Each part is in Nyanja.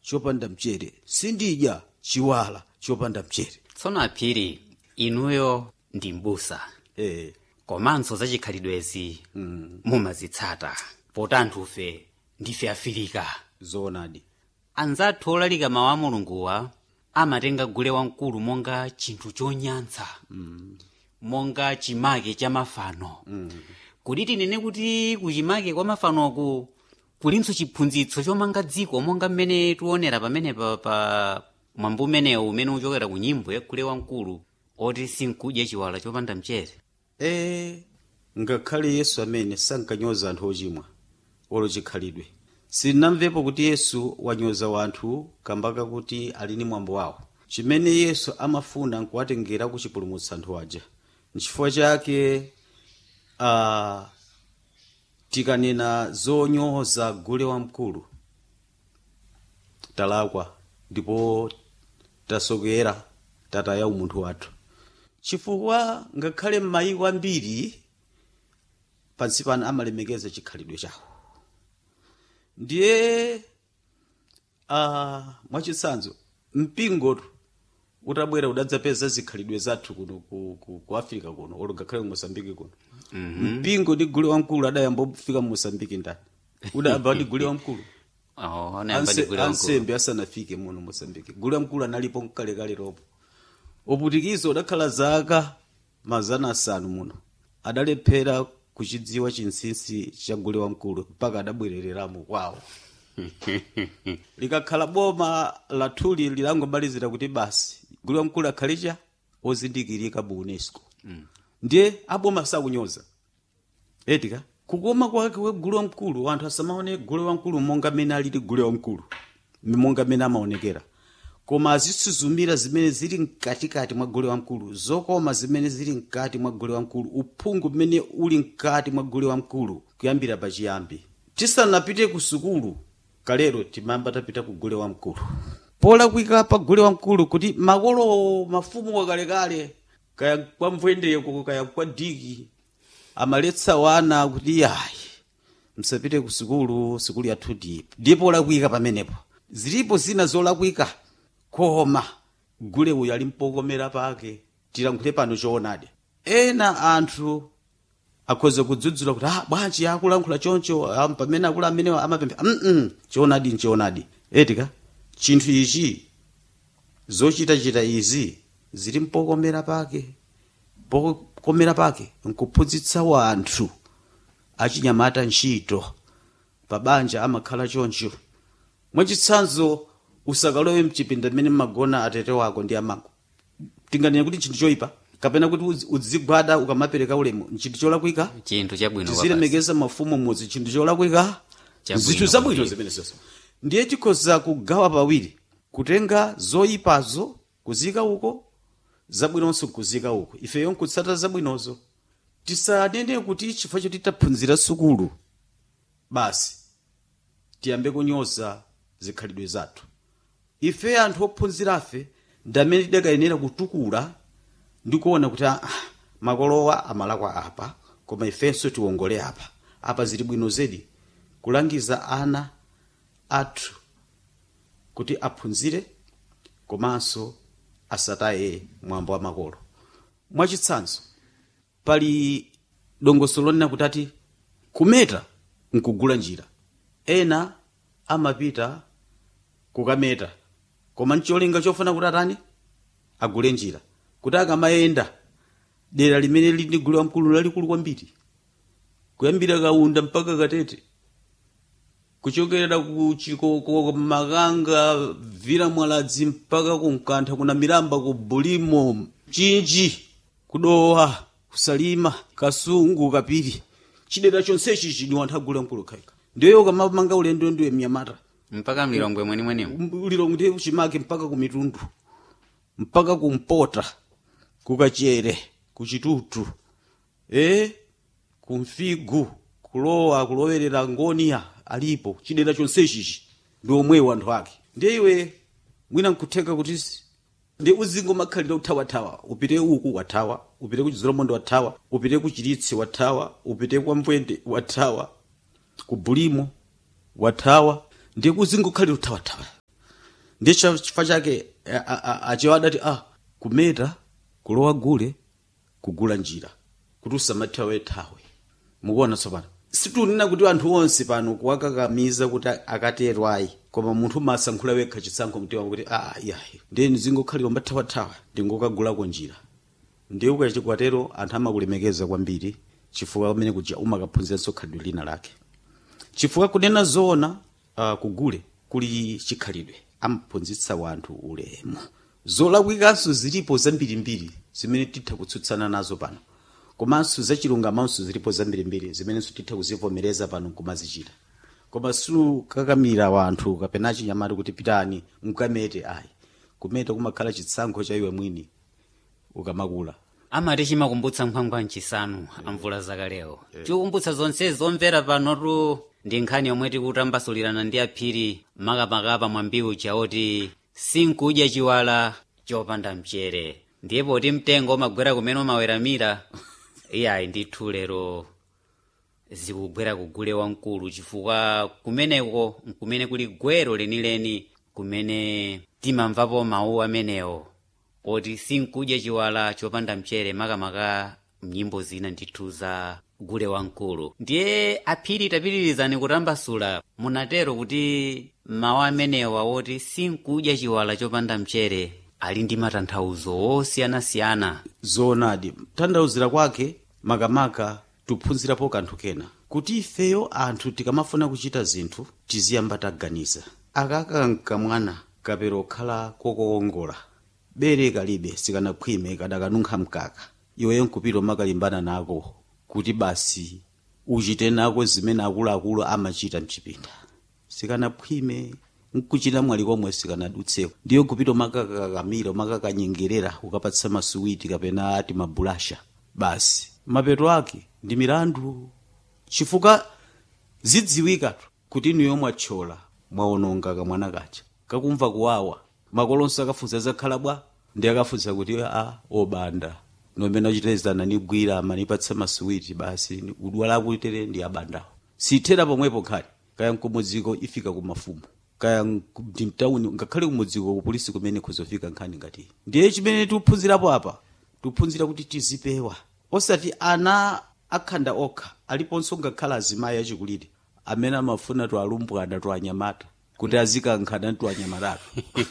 chopanda mchere sindidya chiwala chopanda mchere tsono aphiri inuyo ndi mbusa eh komanso za chikhalidwezi mumazitsata poti anthufe ndife afirika zoonadi anzathu olalika mawu a mulunguwa amatenga gule wamkulu monga chinthu chonyantsa monga chimake cha mafano kuti tinene kuti kuchimake kwa mafanoku kulinso chiphunzitso chomanga dziko monga mmene tiwonera pamenepa pa mwambo umenewu umene uchokera ku nyimbo ya gule wamkulu oti sinkudya chiwala chopanda mchere eh ngakhale yesu amene sankanyoza anthu ochimwa olo chikhalidwe sinnamvepo kuti yesu wanyoza wanthu kambaka kuti ali ni mwambo wawo chimene yesu amafuna nkuwatengera kuchipulumutsa anthu aja nchifukwa chake uh, tikanena zonyoza gule wamkulu talakwa ndipo tasokera tataya umunthu wathu chifukwa ngakhale m'mayiko ambiri pansi pano amalemekeza chikhalidwe chawo ndiye uh, mwachitsanzo mpingotu utabwera udadzapeza zikhalidwe zathu kuno ku, ku, ku africa kuno olo ngakhale ku mosambiki kuno mm-hmm. mpingo ndi gule wamkulu adayamba kufika mu mosambiki ndani udayamba ndi gule wamkulu oh, anayamba ndi Anse- gule wamkulu ansembe asanafike muno mosambiki gule wamkulu analipo mkalekale ropo uputikizo udakhala zaka mazana asanu muno adalephera kuchidziwa chinsinsi cha gule wamkulu mpaka adabwerereramo kwawo likakhala boma lathuli lilangomalizira kuti basi gule wamkulu akhalecha ozindikirika mu unesco ndiye aboma sakunyoza etika kukoma kwake we gule wamkulu anthu asamaone gule wamkulu monga mmene alili gule wamkulu monga mmene amaonekera koma azisuzumira zimene zili mkatikati mwa gule wamkulu zokoma zimene zili mkati mwa gule wamkulu uphungu mmene uli mkati mwa gule wamkulu kuyambira pachiyambi tisanapite ku sukulu kalero timayamba tapita ku gule wamkulu polakwika pa gule wamkulu kuti makolo mafumu wakalekale kaya kwa mvwendeko kaya kwa diki amaletsa wana kuti ayi msapite ku sukulu sukulu yathu ndipo ndipo olakwika pamenepo zilipo zina zolakwika koma gule uyu ali mpokomera pake tilankhule pano choonadi ena anthu akhoza kudzudzula kuti ah bwanji akulankhula choncho ah, pamene akulu amenewa amapempha mm choonadi nchoonadi etika chinthu ichi zochitachita izi zili mpokomera pake pokomera pake nkuphunzitsa wanthu achinyamata ntchito pabanja amakhala choncho mwachitsanzo usakalowe mchipinda mmene mmagona atete wako ndi amako tinganene kuti chinthu choyipa kapena kuti udzi- udzigwada ukamapereka ulemu nchinthu cholakwika chinthu chabwino kwapasi. tizilemekeza mafumu mudzi chinthu cholakwika Chabwino zinthu zabwino kwambiri. zimene zonse ndiye tikhoza kugawa pawiri kutenga zoyipazo kuzika uko zabwinonso kuzika uko ifeyo nkutsata zabwinozo tisanene kuti chifukwa choti taphunzira sukulu basi tiyambe kunyoza zikhalidwe zathu ife anthu ophunzirafe ndamene tidakayenera kutukula ndi kuona kuti ah, makolowa amalakwa apa koma ifenso tiwongole apa apa zili bwino zedi kulangiza ana athu kuti aphunzire komanso asataye mwambo wa makolo mwachitsanzo pali dongosolo lonena kuti ati kumeta nkugula njira ena amapita kukameta koma ncholinga chofuna kuti atani agule njira kuti akamayenda dera limene lili ndi gule wamkulu lalikulu kwambiri kuyambira kaunda mpaka katete kuchokera ku chikoko makanga vira mwaladzi mpaka ku mkantha kuna miramba ku bulimo chinji kudowa kusalima kasungu kapiri chidera chonsechi chini wanthu agule wamkulu khaika ndiyo ukamamanga ulendo ndiwe mnyamata mpaka mlilongwe mwenimwenimu ulilongo ndiye uchimake mpaka ku mitundu mpaka kumpota kukachere kuchitutu e kumfigu kulowa kulowerera ngoniya alipo chidera chonsechichi ndi omwewo anthu ake ndiye iwe mwina nkutheka kuti si- ndi uzingomakhalira uthawathawa upite uku wathawa upite ku chizolomondo wathawa upite ku chiritsi wathawa upite kwa mvwende wathawa ku bulimo wathawa ndiye kuzingokhalira uthawathawa ndiye cha- chifukwa chake a- a- a- achewa adati ah kumeta kulowa gule kugula njira kuti usamathawe thawe mukuona tsopano situnena kuti anthu onse pano kuwakakamiza kuti akatero ayi koma munthu masankhula wekha chisankho mtima kuti ah yayi ndiye ndizingokhalira mbathawathawa ndingokagulako njira ndiye ukachikwatero anthu amakulemekeza kwambiri chifukwa pamene kuja umakaphunziranso khalidwe lina lake chifukwa kunena zoona uh, kugule kuli chikhalidwe amaphunzitsa wanthu ulemu zolakwikanso zilipo zambirimbiri zimene titha kutsutsana nazo pano komanso zachilungamanso zilipo zambirimbiri zimenenso titha kuzivomereza pano kumazichita koma sukakamira wanthu kapena chinyamata kuti pitani mukamete ayi kumeta kumakhala chitsankho cha iwe mwini ukamakula amati chimakumbutsa nkhwangwa mchisanu amvula zakalewo chikukumbutsa zonse zomvera panotu ndi nkhani yomwe tikutambasulirana ndi aphiri makamakapa mwambiwu chaoti sinkudya chiwala chopanda mchere ndiye poti mtengo umagwera kumene umaweramira iyayi ndithu lero zikugwera kugule wamkulu chifukwa kumeneko nkumene kuli gwero lenileni kumene timamvapo mawu amenewo oti sinkudya chiwala chopanda mchere makamaka mnyimbo zina ndithu za gule wamkulu ndiye aphiri tapitirizani kutambasula munatero kuti mawu amenewa woti sinkudya chiwala chopanda mchere ali ndi matanthauzo osiyanasiyana zoonadi tanthauzira kwake makamaka tiphunzirapo kanthu kena kuti ifeyo anthu tikamafuna kuchita zinthu tiziyamba taganiza akakanka mwana kapero okhala kokoongola bere kalibe sikanakhwime kadakanunkha mkaka iweyo nkupita umakalimbana nako kuti basi uchite nako zimene akuluakulu amachita mchipinda sikanakhwime nkuchita mwali komwe sikanadutseko ndiyo kupita umakakakamira umakakanyengerera ukapatsa masuwiti kapena ati mabulasha basi mapeto ake ndi milandu chifukwa zidziwikatu kuti inu yomwe athyola mwaononga kamwana kacha kakumva kuwawa makolonso akafunsa zakhala bwa ndi akafunsa kuti a obanda nomene achitezana nigwira amanipatsa masuwiti basi udwala akuitere ndi abandawo sithera pomwepo khali kaya mkumudziko ifika kumafumu kaya mtawuni ngakhale kumudziko kupolisi kumene kuzofika nkhani ngati ndiye chimene tikuphunzirapo apa tikuphunzira kuti tizipewa osati ana akhanda okha aliponso ngakhala azimayi achikulire amene amafuna twalumbwana twanyamata kuti azikankhana twanyamatatu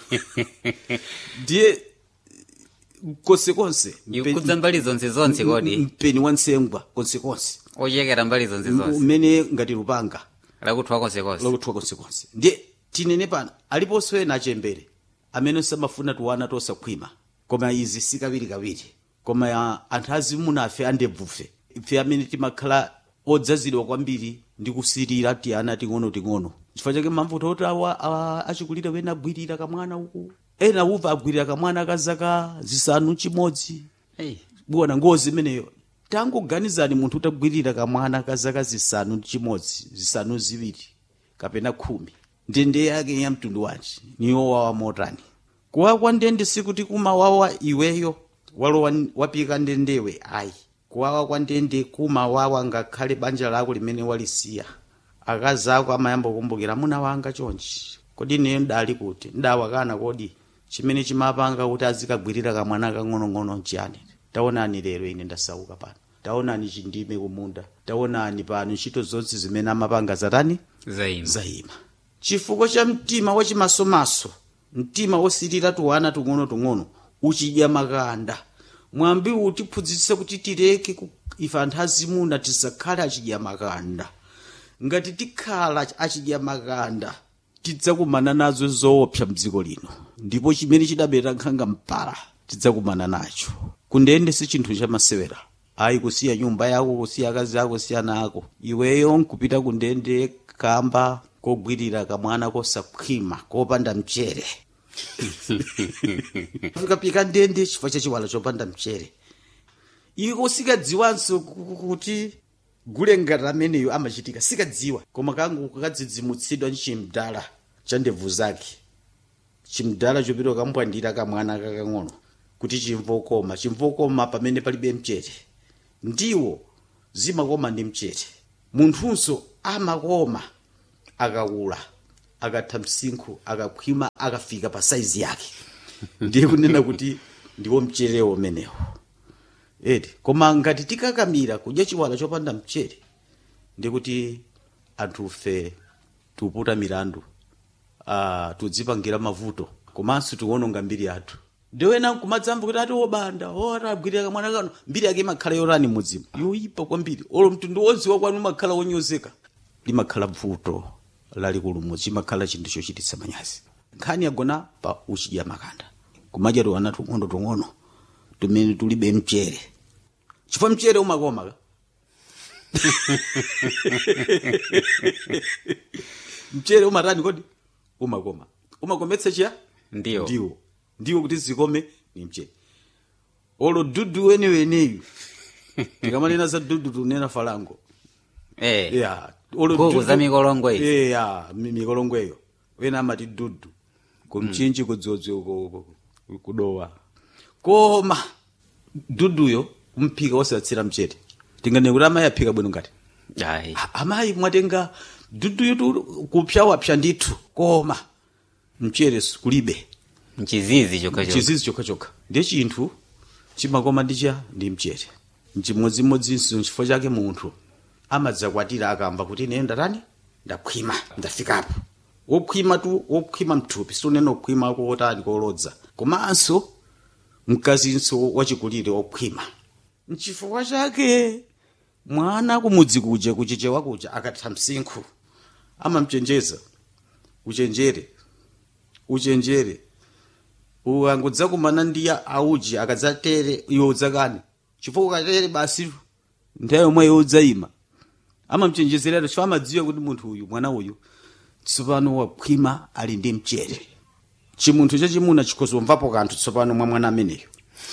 ndiye konsekonse ikudza mbali zonse zonse kodi mpeni wa nsengwa konsekonse ochekera mbali zonse zonse umene ngati lupanga lakuthwa konsekonse lokuthwa konsekonse ndiye tinene pano aliponso ena achembere amene samafuna tuwana tosakhwima koma izi sikawirikawiri koma ya anthu azimuna afe andebvufe ife amene timakhala odzazidwa kwambiri ndi kusirira tiana ting'onoting'ono chifukwa chake mamvuto oti awa awa achikulire wena agwirira kamwana uku ena uva agwirira kamwana ka zaka zisanu chimodzi hey. buwana ngozi imeneyo tangoganizani munthu utagwirira kamwana ka zaka zisanu ndi chimodzi zisanu ziwiri kapena khumi ndende yake ya mtundu wanji niyowawa motani kuwawa kwa ndende sikuti kumawawa iweyo walowa wapika ndendewe ayi kuwawa kwa ndende kumawawa ngakhale banja lako limene walisiya akazi ako amayamba kukumbukira muna wanga chonchi kodi neyo ndali kuti ndawakana kodi chimene chimapanga kuti azikagwirira kamwana kang'onong'ono nchiyani taonani lero ine ndasauka pano taonani chindime kumunda taonani pano ntchito zonse zimene amapanga zatani zaima zayima chifukwa cha mtima wachimasomaso mtima wosirira tuwana tung'ono-tung'ono uchidya makanda mwambi utiphunzitse kuti tileke ku- ife anthu azimuna tisakhale achidya makanda ngati tikhala achidya makanda tidzakumana nazo zoopsa mdziko lino ndipo chimene chidabera nkhanga mpala tidzakumana nacho kundende si chinthu chamasewera ayi kusiya nyumba yako kusiya akazi ako kusiya ana ako iweyo nkupita kundende kamba kogwirira kamwana kosakhwima kopanda mchere ukapika ndende chifukwa cha chiwala chopanda mchere iko sikadziwanso ku- kuti gule ngati ameneyo amachitika sikadziwa koma kangu kadzidzimutsidwa ndi chimdala cha ndebvu zake chimdala chopita kambwandira kamwana kakang'ono kuti chimvokoma chimvokoma pamene palibe mchere ndiwo zimakoma ndi mchere munthunso amakoma akakula akatha msinkhu akakhwima akafika pa saizi yake ndiye kunena kuti ndiwo mcherewo umenewo eti koma ngati tikakamira kudya chiwala chopanda mchere ndikuti anthufe tuputa milandu uh, tudzipangira mavuto komanso tiwononga mbiri yathu ndiwena kumadzamva kuti ati wobanda ora agwirira kamwana kano mbiri yake imakhala yorani mudzimu yoyipa kwambiri olo mtundu wodziwa kwanu umakhala wonyozeka limakhala vuto lalikulu mudzi imakhala chinthu chochititsa manyazi nkhani yagona pa uchidya makanda kumadya tiwana tung'ono tung'ono tumene tulibe mchere chifukwa mchere umakoma ka mchere umatani kodi umakoma umakometsa chiya Ndiwo. ndiwo ndiwo kuti zikome ni mchere olo dudu weneweneyu tikamanena za dudu tunena falango eh yeah. olo Nkhuku dudu- za mikolongwe izi. yeah, mi- mikolongweyo wena amati dudu kumchinji kudzodzi uko uko kudowa koma duduyo umphika wosatsira mchere tingane kuti amayi aphika bwino ngati ayi A- amayi mwatenga duduyo tu kupyawapya ndithu koma mchere kulibe mchizizi chokhacho chizizi chokhachokha ndiye chinthu chimakoma ndicha ndi mchere mchimodzimodzinso nchifukwa chake munthu amadzakwatira akamva kuti ine ndatani ndakhwima ndafikapo wokhwima tu wokhwima mthupi situnena kukhwima kuotani kolodza komanso mkazinso wachikulire wokhwima nchifukwa chake mwana kumudzi kuja kuchichewa kuja akatha msinkhu amamchenjeza uchenjere uchenjere ukangudzakumana ndi auji akadzatere iwe udzakani chifukwa ukatere basi nthawi yomwe iwe udzayima amamchenjezerera chifukwa amadziwa kuti munthu uyu mwana uyu tsopano wakhwima ali ndi mchere chimunthu chachimuna chikhozomvapo kanthu tsopano mwa mwana ameneyo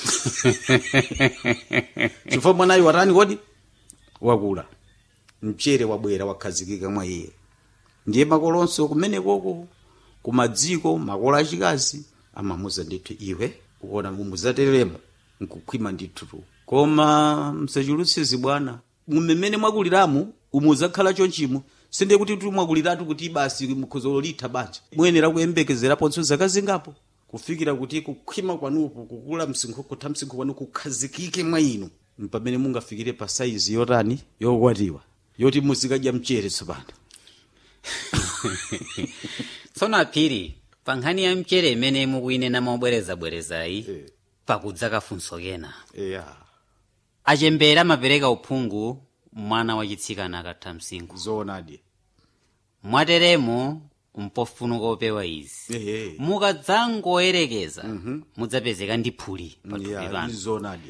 chifukwa mwanayo watani kodi wakula mchere wabwera wakhazikika mwa iye ndiye makolonso kumenekoko kumadziko makolo achikazi amamuza ndithu iwe ukuona mumudzatereremo nkukhwima ndithu koma msachulutse zibwana mumene mwakuliramu umudzakhala chonchimo sinde kuti tu mwakuliratu kuti basi mkhozolo litha banja muyenera kuyembekezeraponso zaka zingapo kufikira kuti kukhwima kwanuku kukula msinkhu kutha msinkhu kwanu kukhazikike mwa inu pamene mungafikire pa saizi yotani yokwatiwa yoti muzikadya mchere tsopano tsono aphiri pa nkhani ya mchere imene mukuyinena mobwerezabwerezayi Eh. pakudza kafunso kena eya achembere amapereka uphungu mwana wachitsikana akatha msinkhu zoonadi mwateremo mpofunika opewa izi ehe mukadzangoyerekeza mudzapezeka ndi phuli pathupi ya pano zoonadi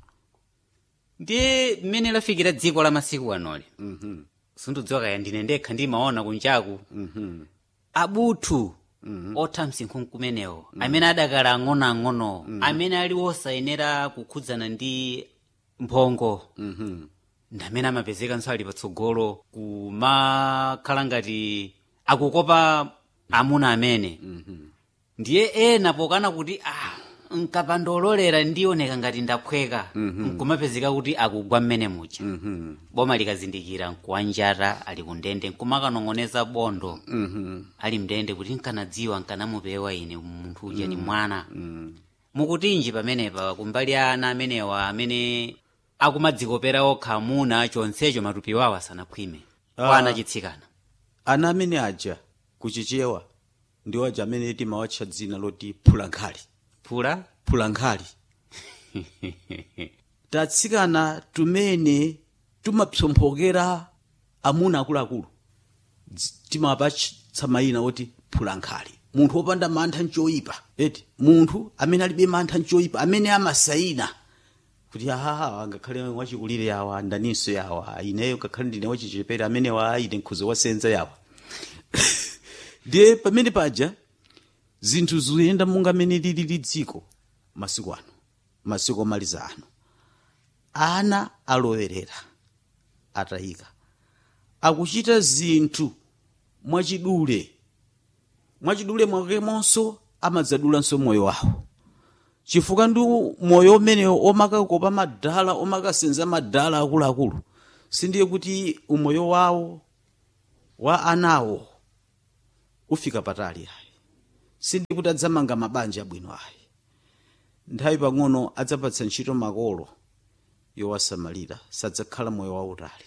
ndiye mmene lafikira dziko la masiku anoli sindidziwa kaya ndine ndekha ndimaona kunjaku abuthu otha msinkhu nkumenewo amene adakala ang'onoang'ono amene ali osayenera kukhudzana ndi mphongo ndi amene amapezekanso ali patsogolo kumakhala ngati akukopa amuna amene ndiye ena pokana kuti ah nkapandololera ndioneka ngati ndaphweka nkumapezeka kuti akugwa mmene muja boma likazindikira nkuwanjata ali kundende nkumakanong'oneza bondo ali mndende kuti nkanadziwa nkanamupewa ine munthu uja ni mwana mukutinji pamenepa kumbali ya ana amenewa amene akumadzikopera okha amuna chonsecho matupi wawo asanakhwime kwa Ah. ana chitsikana ana amene aja kuchichewa ndiwo aja amene timawatcha dzina loti phulankhali phula phulankhali tatsikana tumene tumapsomphokera amuna akuluakulu Dzi- timawapatsa mayina oti phulankhali munthu wopanda mantha nchoyipa eti munthu amene alibe mantha nchoyipa amene amasayina kuti ahaha ngakhale wachikulire yawa ndaninso yawa ineyo ngakhale ndine wachichepere amene wa ine nkhuzo wasenza yawa ndiye pamene paja zinthu zikuyenda monga mene lili dziko masiku ano masiku omaliza ano ana alowerera atayika akuchita zinthu mwachidule mwachidule mwakemonso amadzadulanso moyo wawo chifukwa ndi moyo umenewo omakakopa madala omakasenza madala akuluakulu sindiye kuti umoyo wawo wa anawo ufika patali ayi sindikuti adzamanga mabanja abwino ayi nthawi pang'ono adzapatsa ntchito makolo yowasamalira sadzakhala moyo wautali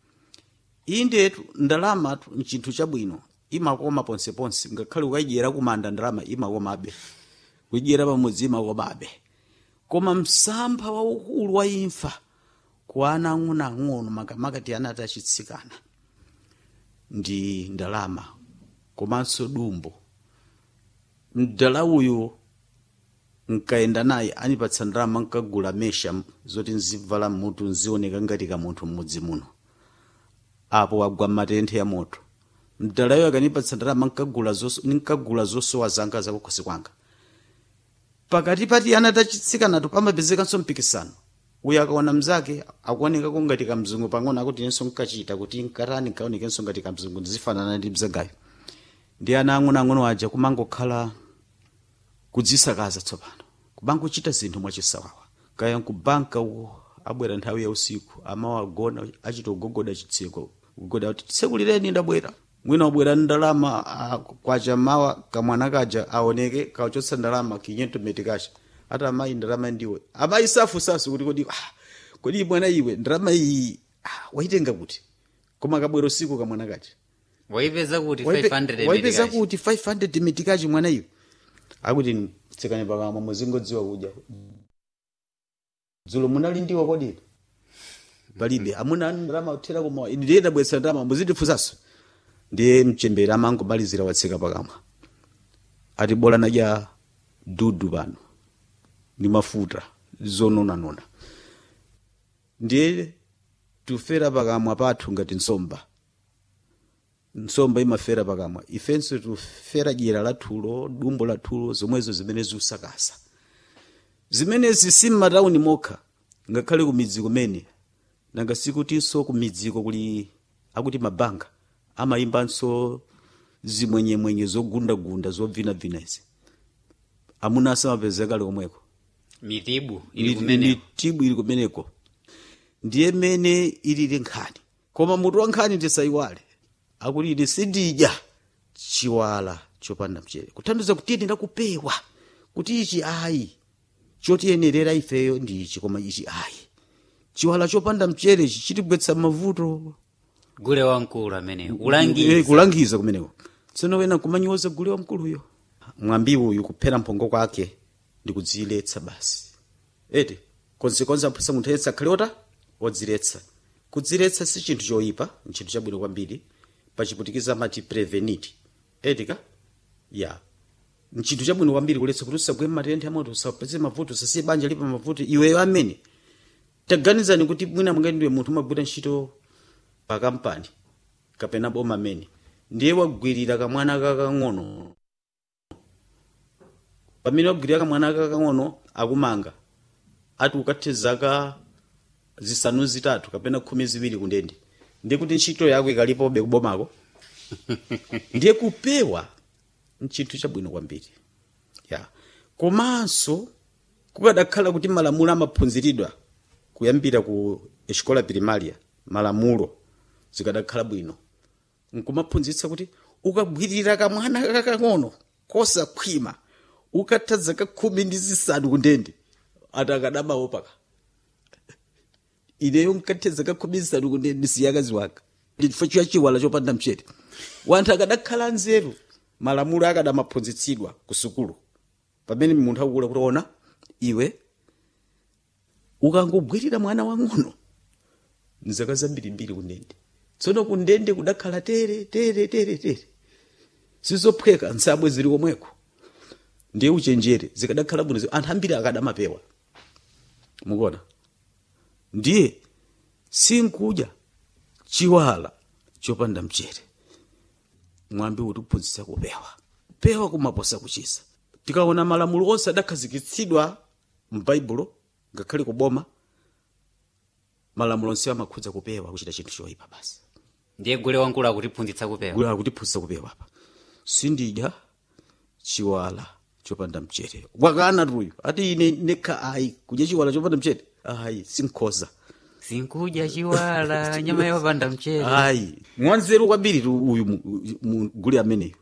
indetu ndalamatu nchinthu chabwino imakoma ponseponse ngakhale ukayidyera kumanda ndalama imakomabe kuyidyera pamudzi imakomabe koma msampha waukulu wa imfa ku ana ang'onoang'ono makamaka ana atachitsikana ndi ndalama komanso dumbo mdala uyu nkayenda naye anipatsa ndalama nkagula mesha zoti nzivala mutu nzioneka ngati kamunthu m'mudzi muno apo wagwa m'matenthe ya moto mdalayo akanipatsa ndalama nkagula zoso- nkagula zosowa zanga zakukhosi kwanga pakati pati ana tachitsikanato pamapezekanso mpikisano uyu akaona mzake akuonekako ngati kamzungu pang'ono akuti inenso nkachita kuti nkatani nkaonekenso ngati kamzungu ndizifanana ndi mzagayo ndi ana ang'onoang'ono aja kumangokhala kudzisakaza tsopano kubangochita zinthu mwachisawawa kaya nkubanka uko abwera nthawi ya usiku amawagona achita kugogoda chitseko kugoda kuti tsekulireni ndabwera mwina wabwera ndi ndalama ah, kwacha mawa kamwana kaja aoneke kachotsa ndalama kinyentometi kacha ati amayi ndalama ndiwe amayi safusafu kuti kodi ah, kodi mwana iwe ndalama iyi ah, waitenga kuti koma kabwera usiku kamwana kacha waipeza kuti Waipe- 500 waipeza medikachi. kuti 500 mitikachi mwana iwe akuti tsikani pakamwa muzingodziwa kudya dzulo munali ndiwo kodi palibe amuna anu ndalama kuthera kumawa ine ndiye ndabweretsa ndalama muzitifunsanso ndiye mchembere amangomalizira watseka pakamwa ati bola nadya dudu pano ndi mafuta zononanona ndiye tufera pakamwa pathu ngati nsomba nsomba imafera pakamwa ifenso tufera dyera lathulo dumbo lathulo zomwezo zimene ziusakasa zimenezi si m'matawuni mokha ngakhale ku midzi kumene nanga sikutinso ku midziko kuli akuti mabanga amayimbanso zimwenyemwenye zogundagunda zobvinabvina izi amuna asamapezeka kale komweko mitibu ili ili kumene mitibu ili kumeneko ndiye mene ilili nkhani koma mutu wa nkhani tisayiwale akuti ine sindidya chiwala chopanda mchere kuthandiza kuti ine ndakupewa kuti ichi ayi chotiyenerera ifeyo ndi ichi koma ichi ayi chiwala chopanda mchere ichi chitigwetsa mavuto gule wamkulu amene Eh, ulangiza kulangiza kumeneko tsono wena kumanyoza gule wamkuluyo mwambi uyu kuphera mphongo kwake ndi kudziletsa basi eti konsekonse aphunsa munthu yense akhale ota odziletsa kudziletsa si chinthu choyipa nchinthu chabwino kwambiri pachiputikiza amati preveniti etika ya nchinthu chabwino kwambiri kuletsa kuti usagwe matenthe amoto usapeze mavuto usasiye banja lipa mavuto iweyo amene taganizani kuti mwina mwangati ndiwe munthu umagwira ntchito pa kampani kapena boma mene ndiye wagwirira kamwana kakang'ono pamene wagwirira kamwana kakang'ono akumanga ati ukathe zaka zisanu zitatu kapena khumi ziwiri kundende ndiye kuti ntchito yako ikalipobe kubomako ndiye kupewa nchinthu chabwino kwambiri ya komanso kukadakhala kuti malamulo amaphunziridwa kuyambira ku escola primaria malamulo zikadakhala bwino nkumaphunzitsa kuti ukagwirira kamwana kakang'ono kosakhwima ukatha zaka khumi ndi zisanu kundende ati akadamawo paka ineyo nkathe zaka khumi zisanu kundende ndisiya akazi wanga chifukwa chiya chiwala chopanda mchere wanthu akadakhala nzeru malamulo akadamaphunzitsidwa ku sukulu pamene munthu akukula kuti ona iwe ukangogwirira mwana wang'ono nzaka zambirimbiri kundende tsono kundende kudakhala tere tere tere tere sizophweka nsabwe zili komweko ndiye uchenjere zikadakhala bwino anthu ambiri akadamapewa mukuona ndiye sinkudya chiwala chopanda mchere mwambi utiphunzitsa kupewa pewa kumaposa kuchisa tikaona malamulo onse adakhazikitsidwa m'baibulo ngakhale kuboma malamulo onse amakhudza kupewa kuchita chinthu choyipa basi ndiye gule wamkulu akutiphunzitsa kupewa gula kutiphunzitsa kupewa apa sindidya chiwala chopanda mchere wakana tuyu ati ine nekha ayi kudya chiwala chopanda mchere ayi sinkhoza sinkudya chiwala nyama yopanda mchere ayi mwanzeru kwambiri tu uyu mu- mu- gule ameneyo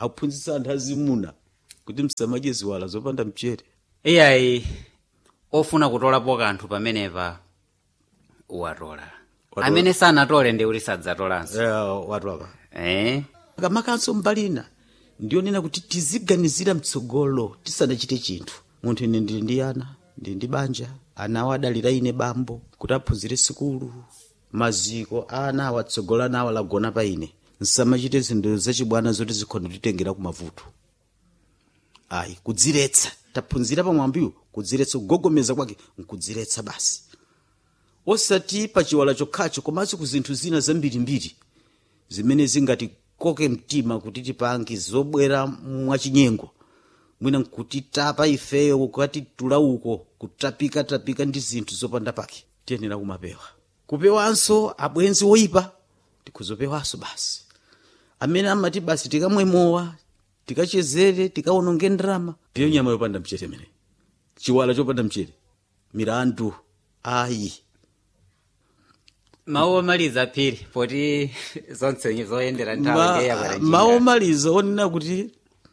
akuphunzitsa anthu azimuna kuti msamadye ziwala zopanda mchere iyayi ofuna kutolapo kanthu pamenepa watola Watola. amene sanatole ndi kuti sadzatolanso Eh, watwapa eh? kamakanso mbalina ndionena kuti tiziganizira mtsogolo tisanachite chinthu munthu ine ndili ndi ana ndili ndi banja ana awo adalira ine bambo kuti aphunzire sikulu maziko ana awo atsogola ana awo alagona pa ine nsamachite zinthu zachibwana zoti zikhonda kutitengera ku mavuto ayi kudziretsa taphunzira pamwambiwo kudziretsa kugogomeza kwake nkudziretsa basi osati pa chiwala chokhacho komanso ku zinthu zina zambirimbiri zimene zingatikoke mtima kuti tipange zobwera mwachinyengo mwina nkutitapa ifeyo kukatitula uko kutapikatapika ndi zinthu zopanda pake tiyenera kumapewa kupewanso abwenzi woyipa tikuzopewanso basi amene amati basi tikamwe mowa tikachezere tikawononge ndalama ndiyo nyama yopanda mchere imene chiwala chopanda mchere milandu ayi mawu omaliza phiri poti zonse zoyendera nthawi Ma- ndiye yakwera njinga. mawu omaliza onena kuti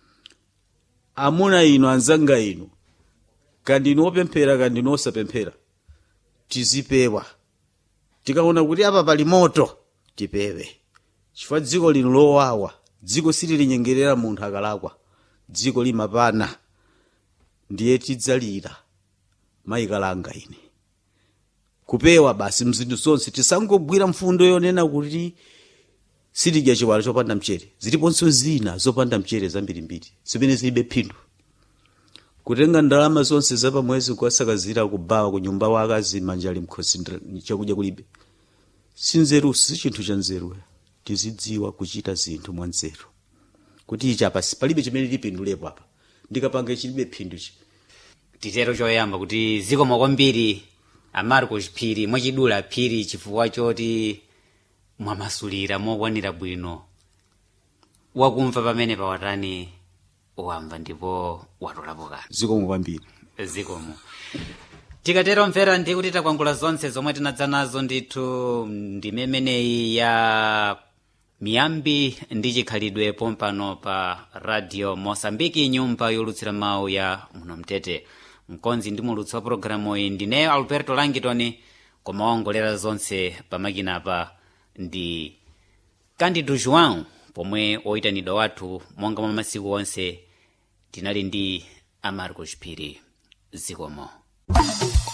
amuna inu anzanga inu kandi inu opemphera kandi inu osapemphera tizipewa tikaona kuti apa pali moto tipewe chifukwa dziko lino lowawa dziko sililinyengerera munthu akalakwa dziko limapana ndiye tidzalira mayikalanga ine kupewa basi mzinthu zonse tisangogwira mfundo yonena kuti sitidya chiwala chopanda mchere ziliponso zina zopanda mchere zambirimbiri zimene zilibe phindu kutenga ndalama zonse zapamwezi kuwasakazira kubawa ku nyumba wake azimanja ali mkhosi ndra- chakudya kulibe sinzerusi si chinthu cha nzeru tizidziwa kuchita zinthu mwa nzeru kuti ichi apa si- palibe chimene lipindulepo apa ndikapanga chilibe phindu chi titero choyamba kuti zikomo kwambiri amarcos phiri mwachidula phiri chifukwa choti mwamasulira mokwanira bwino wakumva pamene pawatani wamva ndipo watolapo kanthu zikomo kwambiri zikomo tikatero mvera ndi kuti takwangula zonse zomwe tinadza nazo ndithu ndimemeneyi ya miyambi ndi chikhalidwe pompano pa radio mosambiki nyumba yolutsira mawu ya muno mtete mkonzi ndi mulutsi wa pologalamu iyi ndineyo alberto langitoni koma waongolera zonse pamakinapa ndi candido joão pomwe oyitanidwa wathu monga mwa masiku onse tinali ndi amarcos phiri zikomo